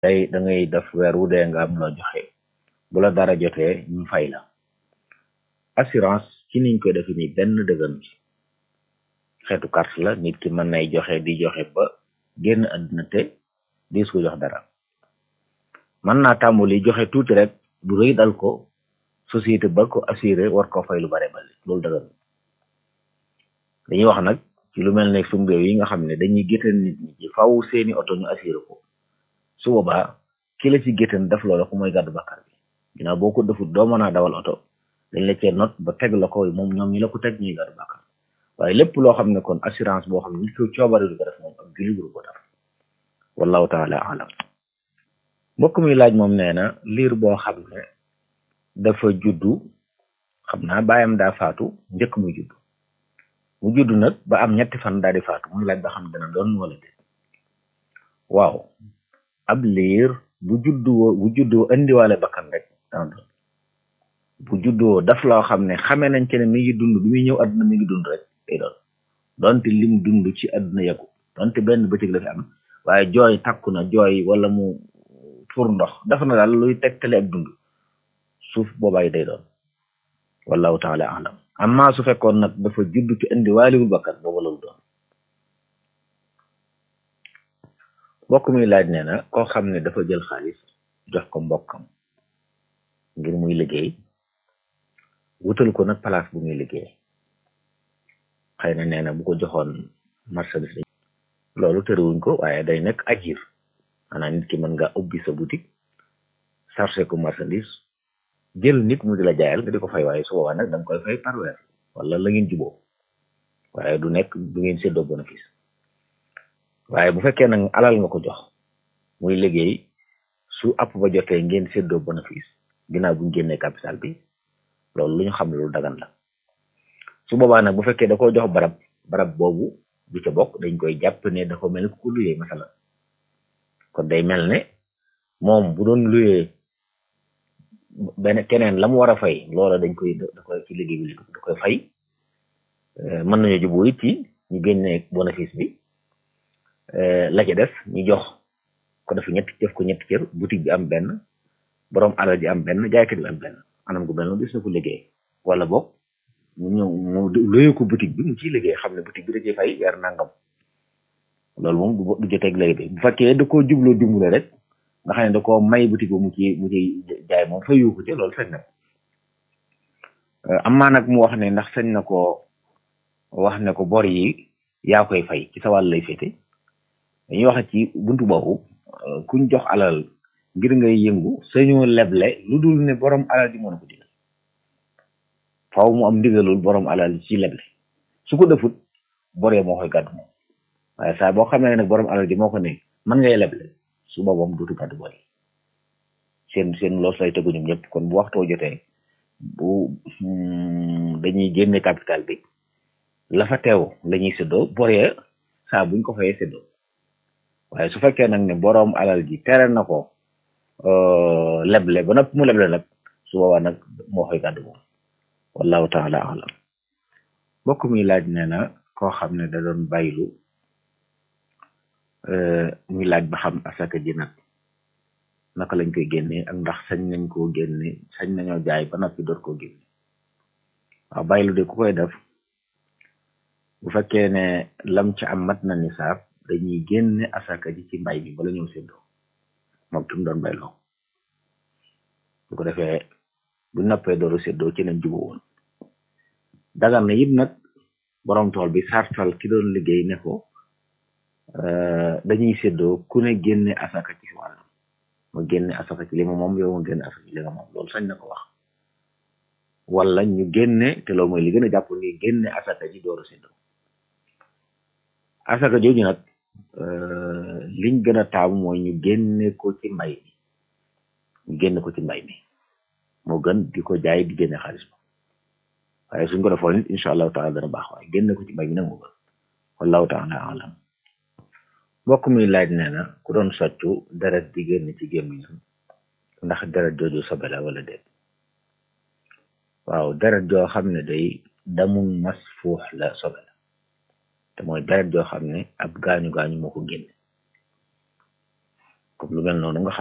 day da ngay def weer wu dee nga am loo joxe bu la dara jotee ñu fay la assurance ci niñ koy defe ni benn dëggan ci xeetu carte la nit ki mën nay joxe di joxe ba génn àdduna te diis ko jox dara mën naa tàmbali joxe tuuti rek bu rëy dal ko société ba ko assuré war ko fay lu bare bari loolu dëggan dañuy wax nag ci lu mel ne suñu réew yi nga xam ne dañuy géttan nit ñi ci faw seeni oto ñu assuré ko su boobaa ki la ci géttan def loola ko mooy gàddu bàkkar bi ginnaaw boo ko defut doo mën a dawal oto dañ la cee not ba teg la ko moom ñoom ñi la ko teg ñuy gàddu bàkkar waaye lépp loo xam ne kon assurance boo xam ne nit ko coobari du ko def moom ak julli bu ko def wallahu taala alam mbokk mi laaj moom nee na liir boo xam ne dafa juddu xam naa baayam daa faatu njëkk muy juddu mu juddu nag ba am ñetti fan daal di faatu muy laaj ba xam dana doon wala déet waaw ab liir bu juddoo bu juddoo indiwaale bakkan rek dana doon bu juddoo daf loo xam ne xamee nañ ci ne mi ngi dund bi muy ñëw àdduna mi ngi dund rek day doon donte lim dund ci àdduna yàggu donte benn bëccëg la fi am waaye jooy takku na jooy wala mu fur ndox dafa na daal luy tegtale ak dund suuf boobaay day doon wallahu taala alam amma su fekkoon nag dafa judd ci indi waaliwul bakkan booba lalu doon mbokk mi laaj nee na koo xam ne dafa jël xaalis jox ko mbokkam ngir muy liggéey wutal ko nag place bu muy liggéey xëy na nee na bu ko joxoon marchandise loolu tëriwuñ ko waaye day nekk ajir maanaam nit ki mën nga ubbi sa boutique chargé ko marchandise jël nit mu di la jaayal nga di ko fay waaye su boobaa nag da nga koy fay par weer wala la ngeen juboo waaye du nekk du ngeen séddoo bénéfice waaye bu fekkee nag alal nga ko jox muy liggéey su app ba jotee ngeen séddoo bénéfice ginnaaw bu ñu génnee capital bi loolu lu ñu xam ne lu dagan la su boobaa nag bu fekkee da ko jox barab barab boobu du ca bokk dañ koy jàpp ne da ko mel ku ko luyee masala kon day mel ne moom bu doon luyee benn keneen la mu war a fay loola dañ koy da koy ci liggéey bi da koy fay mën nañu juboo it ci ñu génnee bénéfice bi la ca def ñu jox ko def ñetti def ko ñetti cër boutique bi am benn borom alal ji am benn jaaykat bi am benn anam gu mel noonu gis na ko liggéey wala boog mu ñëw mu luye ko boutique bi mu ciy liggéey xam ne boutique bi da ciy fay weer nangam loolu moom du joteeg léegi bi bu fekkee da koo jubloo dimbale rek nga xam ne da koo may boutique ba mu ci mu ciy jaay moom fayu ko ci loolu sañ na ko amaa nag mu wax ne ndax sañ na ko wax ne ko bor yi yaa koy fay ci sa wàll lay féete dañuy wax ci buntu boobu kuñ jox alal ngir ngay yëngu sañoo leble lu dul ne borom alal ji mën ko digal faaw mu am ndigalul borom alal ci leble su ko defut boree moo koy gàddu moom waaye saa boo xamee nag borom alal ji moo ko ne mën ngay leble su boobam duutu gàddu bor yi seen seen loos lay tegu ñoom ñëpp kon bu waxtoo jotee bu dañuy génne capital bi la fa teew la ñuy séddoo boree saa buñ ko fayee séddoo waaye su fekkee nag ne borom alal ji tere na ko leble ba nag mu leble nag su boobaa nag moo koy gàddu moom wallahu taala alam mbokk mi laaj nee na koo xam ne da doon baylu muy laaj ba xam asaka ji nag naka lañ koy génne ak ndax sañ nañ koo génne sañ nañoo jaay ba noppi door koo génne waaw baylu de ku koy def bu fekkee ne lam ci am mat na nisaab dañuy génne asaka ji ci mbay bi bala ñëw séddoo moom tam doon bayloo bu ko defee bu noppee dooru séddoo ci nañ juboo woon dagan na it nag borom tool bi sartal ki doon liggéey ne ko dañuy séddoo ku ne génne asaka ci wàll ma génne asaka ci li ma moom yow ma génne asaka ci li nga moom loolu sañ na ko wax wala ñu génne te loolu mooy li gën a jàpp ni génne asaka ji dooru séddoo asaka jooju nag liñ gën a taamu mooy ñu génne ko ci mbay mi ñu génne ko ci mbay mi moo gën di ko jaay di génne xaalis ba waaye suñ ko defoon nit incha allahu taala dana baax waaye génne ko ci mbay mi nag moo gën wallahu taala alam mbokk mi laaj nee na ku doon soccu deret di génn ci gémmiñam ndax deret jooju sobe la wala déet waaw deret joo xam ne day damul masfuux la sobe la te mooy deret joo xam ne ab gaañu gaañu moo ko génne comme lu mel noonu nga